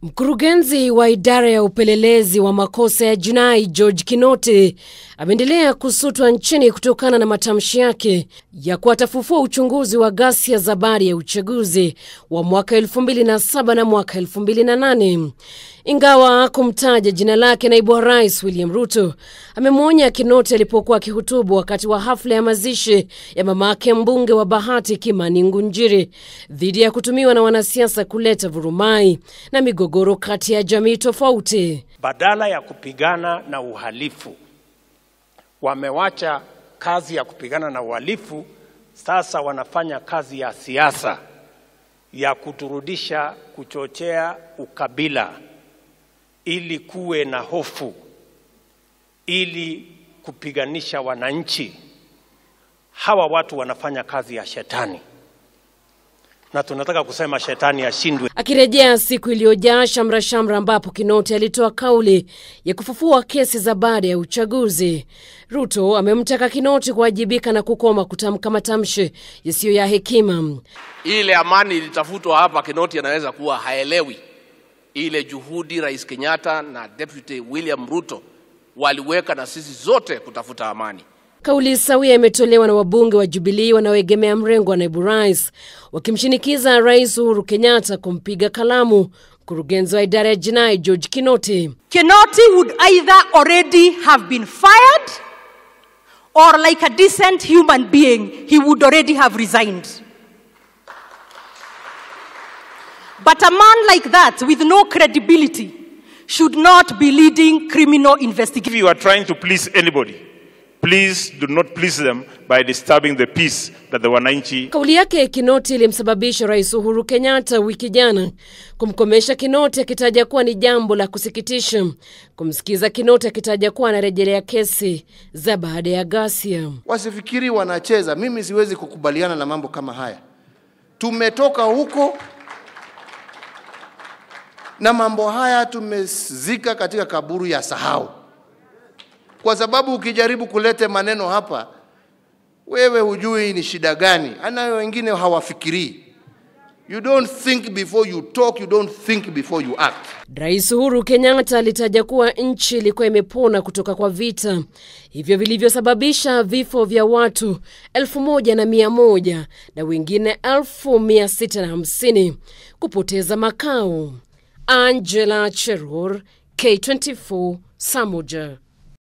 Mkurugenzi wa idara ya upelelezi wa makosa ya jinai George Kinoti ameendelea kusutwa nchini kutokana na matamshi yake ya kuwatafufua uchunguzi wa ghasia za baada ya uchaguzi wa mwaka 2007 na mwaka 2008. Ingawa kumtaja jina lake, naibu wa rais William Ruto amemwonya Kinoti alipokuwa akihutubu wakati wa hafla ya mazishi ya mamake mbunge wa Bahati Kimani Ngunjiri dhidi ya kutumiwa na wanasiasa kuleta vurumai na migogoro kati ya jamii tofauti. Badala ya kupigana na uhalifu, wamewacha kazi ya kupigana na uhalifu, sasa wanafanya kazi ya siasa ya kuturudisha, kuchochea ukabila ili kuwe na hofu, ili kupiganisha wananchi. Hawa watu wanafanya kazi ya shetani na tunataka kusema shetani ashindwe. Akirejea siku iliyojaa shamra shamra, ambapo Kinoti alitoa kauli ya kufufua kesi za baada ya uchaguzi, Ruto amemtaka Kinoti kuwajibika na kukoma kutamka matamshi yasiyo ya hekima. Ile amani ilitafutwa hapa, Kinoti anaweza kuwa haelewi ile juhudi Rais Kenyatta na Deputy William Ruto waliweka na sisi zote kutafuta amani. Kauli sawia imetolewa na wabunge wa Jubilii wanaoegemea mrengo wa naibu rais wakimshinikiza Rais Uhuru Kenyatta kumpiga kalamu mkurugenzi wa idara ya jinai George Kinoti. Kinoti would either already have been fired or like a decent human being he would already have resigned. But a man like that with no credibility should not be leading criminal If investigations. you are trying to please anybody, please do not please them by disturbing the peace that the wananchi Kauli yake Kinoti ilimsababisha Rais Uhuru Kenyatta wiki jana kumkomesha Kinoti akitaja kuwa ni jambo la kusikitisha kumsikiza Kinoti akitaja kuwa anarejelea kesi za baada ya ghasia. Wasifikiri wanacheza. Mimi siwezi kukubaliana na mambo kama haya. Tumetoka huko na mambo haya tumezika katika kaburu ya sahau, kwa sababu ukijaribu kulete maneno hapa, wewe hujui ni shida gani, anayo wengine hawafikirii. You don't think before you talk, you don't think before you act. Rais Uhuru Kenyatta alitaja kuwa nchi ilikuwa imepona kutoka kwa vita hivyo vilivyosababisha vifo vya watu elfu moja na mia moja na wengine elfu mia sita na hamsini kupoteza makao. Angela Cheror, K24, Samoja.